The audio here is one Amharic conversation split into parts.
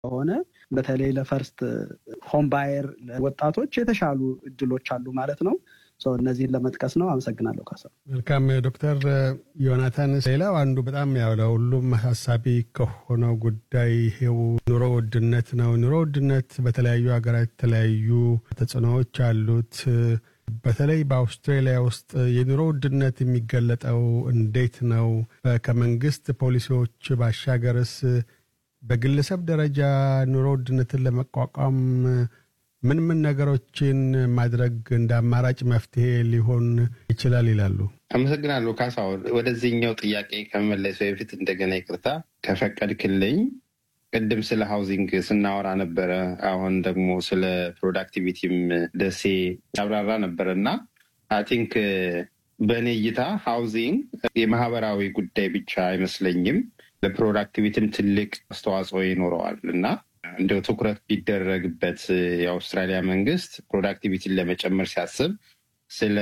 ከሆነ በተለይ ለፈርስት ሆም ባየር ወጣቶች የተሻሉ እድሎች አሉ ማለት ነው። እነዚህን ለመጥቀስ ነው። አመሰግናለሁ ካሳ። መልካም ዶክተር ዮናታን፣ ሌላው አንዱ በጣም ያው ለሁሉም አሳሳቢ ከሆነው ጉዳይ ይሄው ኑሮ ውድነት ነው። ኑሮ ውድነት በተለያዩ ሀገራት የተለያዩ ተጽዕኖዎች አሉት። በተለይ በአውስትራሊያ ውስጥ የኑሮ ውድነት የሚገለጠው እንዴት ነው? ከመንግስት ፖሊሲዎች ባሻገርስ በግለሰብ ደረጃ ኑሮ ውድነትን ለመቋቋም ምን ምን ነገሮችን ማድረግ እንደ አማራጭ መፍትሄ ሊሆን ይችላል ይላሉ? አመሰግናለሁ ካሳሁን። ወደዚህኛው ጥያቄ ከመመለሱ በፊት እንደገና ይቅርታ ከፈቀድክልኝ፣ ቅድም ስለ ሃውዚንግ ስናወራ ነበረ። አሁን ደግሞ ስለ ፕሮዳክቲቪቲም ደሴ ያብራራ ነበረ እና አይ ቲንክ በእኔ እይታ ሃውዚንግ የማህበራዊ ጉዳይ ብቻ አይመስለኝም፣ ለፕሮዳክቲቪቲም ትልቅ አስተዋጽኦ ይኖረዋል እና እንደው ትኩረት ቢደረግበት የአውስትራሊያ መንግስት ፕሮዳክቲቪቲን ለመጨመር ሲያስብ ስለ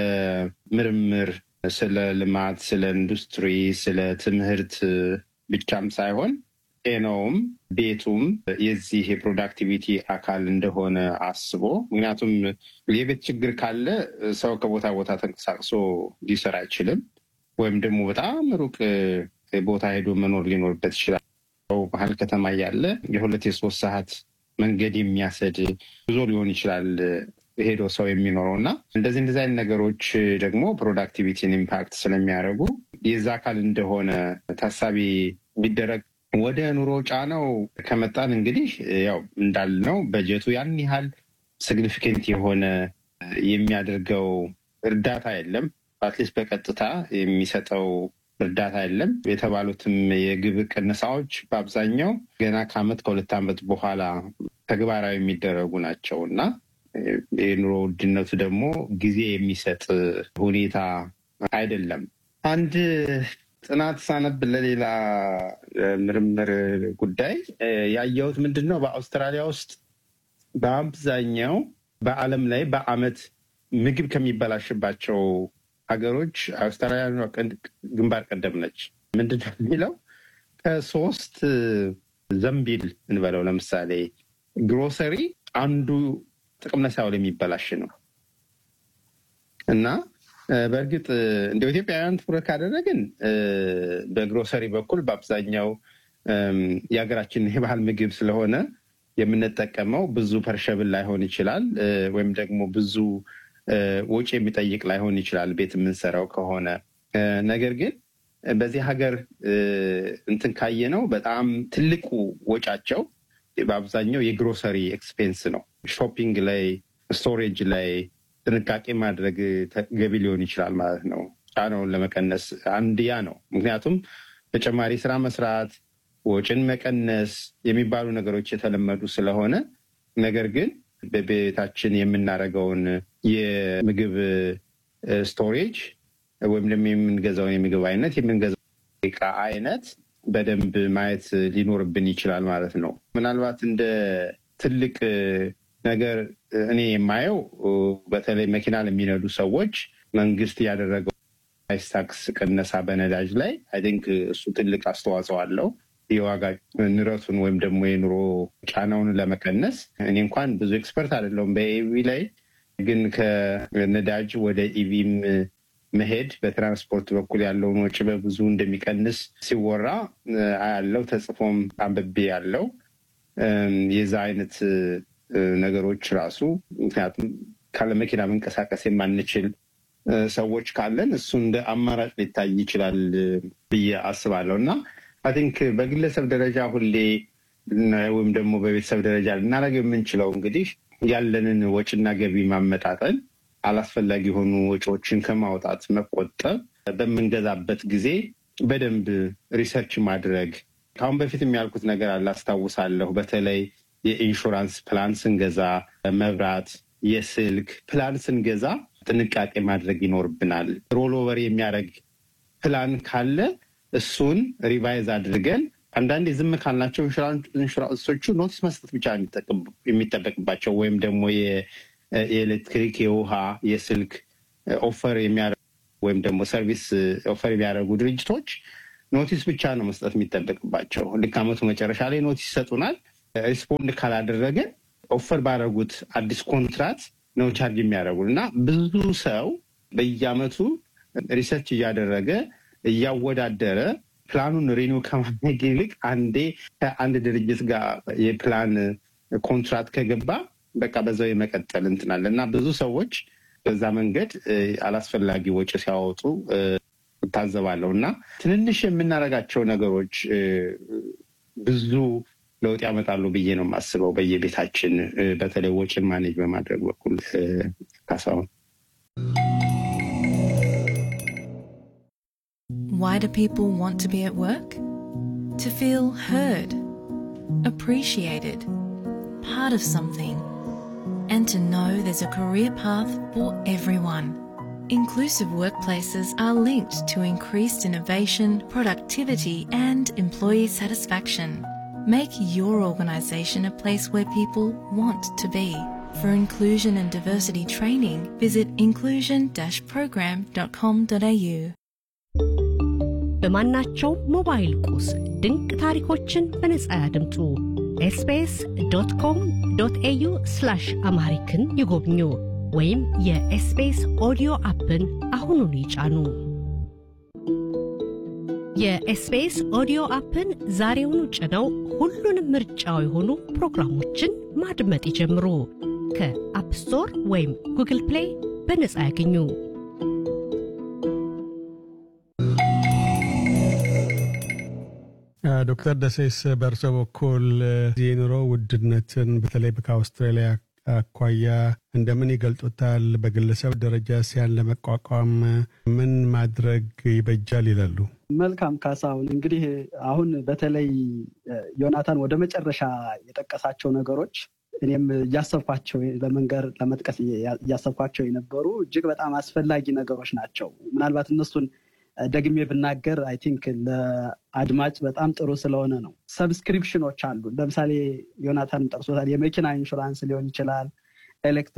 ምርምር፣ ስለ ልማት፣ ስለ ኢንዱስትሪ፣ ስለ ትምህርት ብቻም ሳይሆን ጤናውም ቤቱም የዚህ የፕሮዳክቲቪቲ አካል እንደሆነ አስቦ ምክንያቱም የቤት ችግር ካለ ሰው ከቦታ ቦታ ተንቀሳቅሶ ሊሰራ አይችልም። ወይም ደግሞ በጣም ሩቅ ቦታ ሄዶ መኖር ሊኖርበት ይችላል። መሀል ከተማ እያለ የሁለት የሶስት ሰዓት መንገድ የሚያሰድ ጉዞ ሊሆን ይችላል ሄዶ ሰው የሚኖረው እና እንደዚህ እንደዚህ አይነት ነገሮች ደግሞ ፕሮዳክቲቪቲን ኢምፓክት ስለሚያደርጉ የዛ አካል እንደሆነ ታሳቢ ቢደረግ። ወደ ኑሮ ጫናው ከመጣን እንግዲህ ያው እንዳልነው በጀቱ ያን ያህል ሲግኒፊኬንት የሆነ የሚያደርገው እርዳታ የለም። አትሊስት በቀጥታ የሚሰጠው እርዳታ የለም። የተባሉትም የግብር ቅነሳዎች በአብዛኛው ገና ከዓመት ከሁለት ዓመት በኋላ ተግባራዊ የሚደረጉ ናቸው እና የኑሮ ውድነቱ ደግሞ ጊዜ የሚሰጥ ሁኔታ አይደለም። አንድ ጥናት ሳነብ ለሌላ ምርምር ጉዳይ ያየሁት ምንድን ነው፣ በአውስትራሊያ ውስጥ በአብዛኛው በዓለም ላይ በዓመት ምግብ ከሚበላሽባቸው ሀገሮች አውስትራሊያ ግንባር ቀደም ነች። ምንድን ነው የሚለው ከሶስት ዘንቢል እንበለው ለምሳሌ ግሮሰሪ አንዱ ጥቅም ላይ ሳይውል የሚበላሽ ነው እና በእርግጥ እንደ ኢትዮጵያውያን ትኩረት ካደረግን በግሮሰሪ በኩል በአብዛኛው የሀገራችን የባህል ምግብ ስለሆነ የምንጠቀመው ብዙ ፐርሸብል ላይሆን ይችላል ወይም ደግሞ ብዙ ወጪ የሚጠይቅ ላይሆን ይችላል ቤት የምንሰራው ከሆነ። ነገር ግን በዚህ ሀገር እንትን ካየ ነው በጣም ትልቁ ወጫቸው በአብዛኛው የግሮሰሪ ኤክስፔንስ ነው። ሾፒንግ ላይ፣ ስቶሬጅ ላይ ጥንቃቄ ማድረግ ተገቢ ሊሆን ይችላል ማለት ነው። ጫናውን ለመቀነስ አንድ ያ ነው። ምክንያቱም ተጨማሪ ስራ መስራት፣ ወጪን መቀነስ የሚባሉ ነገሮች የተለመዱ ስለሆነ ነገር ግን በቤታችን የምናደርገውን የምግብ ስቶሬጅ ወይም ደግሞ የምንገዛውን የምግብ አይነት የምንገዛው እቃ አይነት በደንብ ማየት ሊኖርብን ይችላል ማለት ነው። ምናልባት እንደ ትልቅ ነገር እኔ የማየው በተለይ መኪና ለሚነዱ ሰዎች መንግስት ያደረገው ፕራይስ ታክስ ቅነሳ በነዳጅ ላይ አይ ቲንክ እሱ ትልቅ አስተዋጽኦ አለው የዋጋ ንረቱን ወይም ደግሞ የኑሮ ጫናውን ለመቀነስ። እኔ እንኳን ብዙ ኤክስፐርት አይደለሁም በኢቪ ላይ ግን ከነዳጅ ወደ ኢቪም መሄድ በትራንስፖርት በኩል ያለውን ወጪ በብዙ እንደሚቀንስ ሲወራ ያለው ተጽፎም አንብቤ ያለው የዛ አይነት ነገሮች ራሱ ምክንያቱም ካለ መኪና መንቀሳቀስ የማንችል ሰዎች ካለን እሱ እንደ አማራጭ ሊታይ ይችላል ብዬ አስባለሁ እና አይ ቲንክ በግለሰብ ደረጃ ሁሌ ወይም ደግሞ በቤተሰብ ደረጃ ልናደርገው የምንችለው እንግዲህ ያለንን ወጪና ገቢ ማመጣጠን፣ አላስፈላጊ የሆኑ ወጪዎችን ከማውጣት መቆጠብ፣ በምንገዛበት ጊዜ በደንብ ሪሰርች ማድረግ። ከአሁን በፊት የሚያልኩት ነገር አለ አስታውሳለሁ። በተለይ የኢንሹራንስ ፕላን ስንገዛ፣ መብራት፣ የስልክ ፕላን ስንገዛ ጥንቃቄ ማድረግ ይኖርብናል። ሮልኦቨር የሚያደርግ ፕላን ካለ እሱን ሪቫይዝ አድርገን አንዳንዴ ዝም ካልናቸው ኢንሹራንሶቹ ኖቲስ መስጠት ብቻ የሚጠበቅባቸው ወይም ደግሞ የኤሌክትሪክ፣ የውሃ፣ የስልክ ኦፈር የሚያደርጉ ወይም ደግሞ ሰርቪስ ኦፈር የሚያደርጉ ድርጅቶች ኖቲስ ብቻ ነው መስጠት የሚጠበቅባቸው። ልክ ዓመቱ መጨረሻ ላይ ኖቲስ ይሰጡናል። ሪስፖንድ ካላደረገ ኦፈር ባደረጉት አዲስ ኮንትራት ነው ቻርጅ የሚያደርጉን እና ብዙ ሰው በየአመቱ ሪሰርች እያደረገ እያወዳደረ ፕላኑን ሪኒው ከማድረግ ይልቅ አንዴ ከአንድ ድርጅት ጋር የፕላን ኮንትራት ከገባ በቃ በዛው የመቀጠል እንትናለ እና ብዙ ሰዎች በዛ መንገድ አላስፈላጊ ወጪ ሲያወጡ እታዘባለሁ እና ትንንሽ የምናደርጋቸው ነገሮች ብዙ ለውጥ ያመጣሉ ብዬ ነው የማስበው። በየቤታችን በተለይ ወጪን ማኔጅ በማድረግ በኩል ካሳሁን። Why do people want to be at work? To feel heard, appreciated, part of something, and to know there's a career path for everyone. Inclusive workplaces are linked to increased innovation, productivity, and employee satisfaction. Make your organisation a place where people want to be. For inclusion and diversity training, visit inclusion-program.com.au. በማናቸው ሞባይል ቁስ ድንቅ ታሪኮችን በነጻ ያድምጡ። ኤስቢኤስ ዶት ኮም ዶት ኤዩ ስላሽ አምሃሪክን ይጎብኙ ወይም የኤስቢኤስ ኦዲዮ አፕን አሁኑን ይጫኑ። የኤስቢኤስ ኦዲዮ አፕን ዛሬውኑ ጭነው ሁሉንም ምርጫው የሆኑ ፕሮግራሞችን ማድመጥ ይጀምሩ። ከአፕ ስቶር ወይም ጉግል ፕሌይ በነጻ ያገኙ። ዶክተር ደሴስ በእርሶ በኩል የኑሮ ውድነትን በተለይ ከአውስትራሊያ አኳያ እንደምን ይገልጡታል? በግለሰብ ደረጃ ሲያን ለመቋቋም ምን ማድረግ ይበጃል ይላሉ? መልካም ካሳሁን፣ እንግዲህ አሁን በተለይ ዮናታን ወደ መጨረሻ የጠቀሳቸው ነገሮች እኔም እያሰብኳቸው ለመንገር ለመጥቀስ እያሰብኳቸው የነበሩ እጅግ በጣም አስፈላጊ ነገሮች ናቸው። ምናልባት እነሱን ደግሜ ብናገር አይ ቲንክ ለአድማጭ በጣም ጥሩ ስለሆነ ነው። ሰብስክሪፕሽኖች አሉ። ለምሳሌ ዮናታን ጠቅሶታል። የመኪና ኢንሹራንስ ሊሆን ይችላል፣ ኤሌክትሪክ